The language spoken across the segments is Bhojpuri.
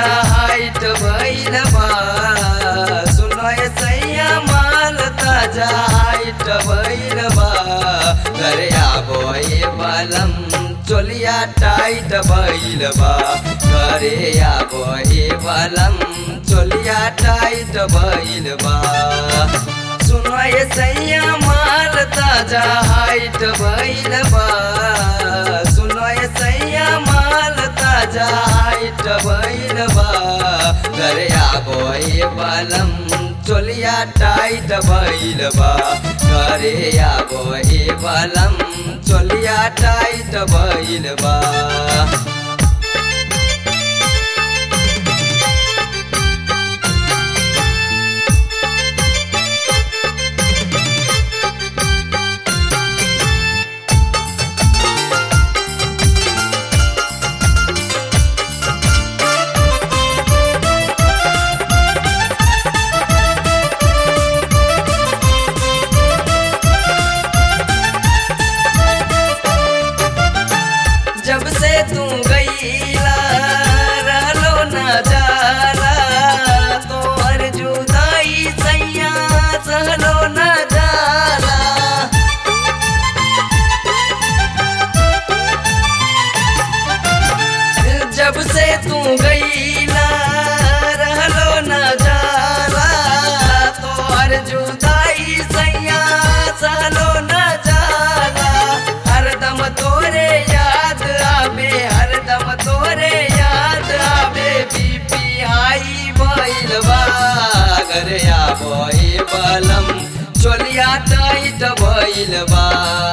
हाइट भइल बा सुनो ये सैया माल ताजा हाइट भइल बा घरे आबो ये बलम चोलिया टाइट भइल बा घरे आबो ये बलम चोलिया टाइट भइल बा सुनो ये सैया माल ताजा हाइट भइल बा सुनो ये सैया माल ताजा हाइट भइल बा घरे आबो ये बलम चोलिया टाइट भइल बा घरे आबो ये बलम चोलिया टाइट भइल बा जब से तू गईला रहलो न जाला तोहर जुदाई सैया सहलो न जाला जब से तू गईला रहलो न जाला तोहर जुदाई सैया सहलो न जाला हरदम तोरे याद आवे हरदम तोरे याद आवे बीपी हाई भइल बा घरे आबो ए बलम चोलिया टाइट भइल बा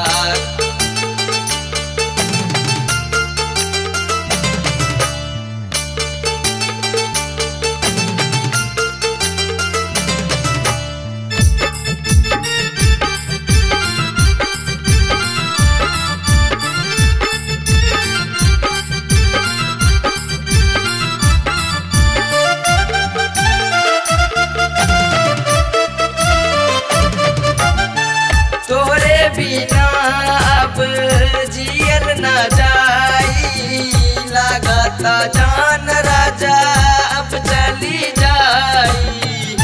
तोरे बिना अब जियल न जाई लागता जान राजा अब चली जाई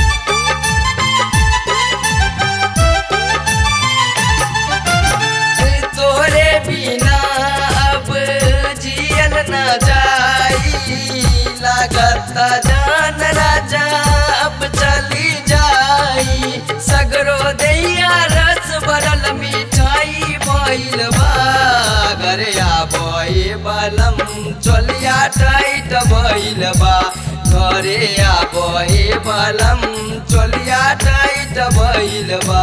तोरे बिना अब जियल न जाई लागता जान राजा अब चली जाई सगरो दैया रस भरल मिठाई भइल बा घरे आबो ए बलम चोलिया टाइट भइल बा घरे आबो ए बलम चोलिया टाइट भइल बा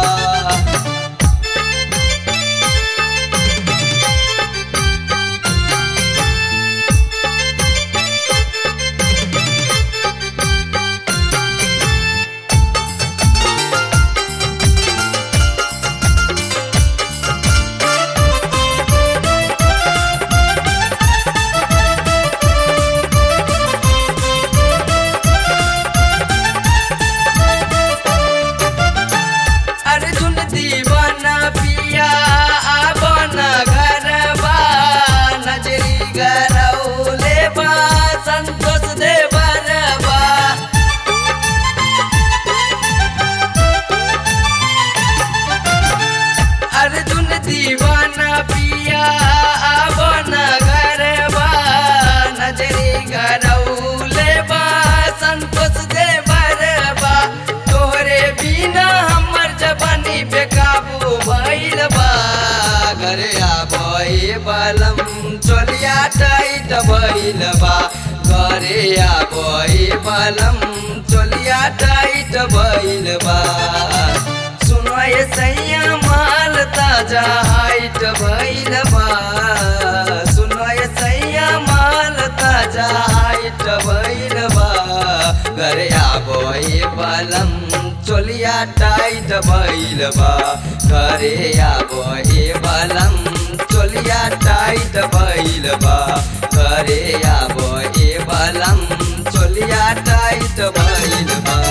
अर्जुन दीवाना पिया आबना घरबा नजरी गरौले बा संतोष दे बरबा अर्जुन दीवाना पिया आबना घरबा नजरी गरौले बा संतोष दे बरबा तोहरे बिना हमर जवानी बेकाबू भइल बा घरे आबो ए बलम चोलिया टाइट भइल बा घरे आबो ए बलम चोलिया टाइट भइल बा सुनो ये सैया माल ताजा हाइट भइल बा सुनो ये सैया माल ताजा हाइट भइल बा घरे आबो ए बलम चोलिया टाइट भइल बा घरे आबो ए बलम चोलिया टाइट भइल बा घरे आबो ए बलम चोलिया टाइट भइल बा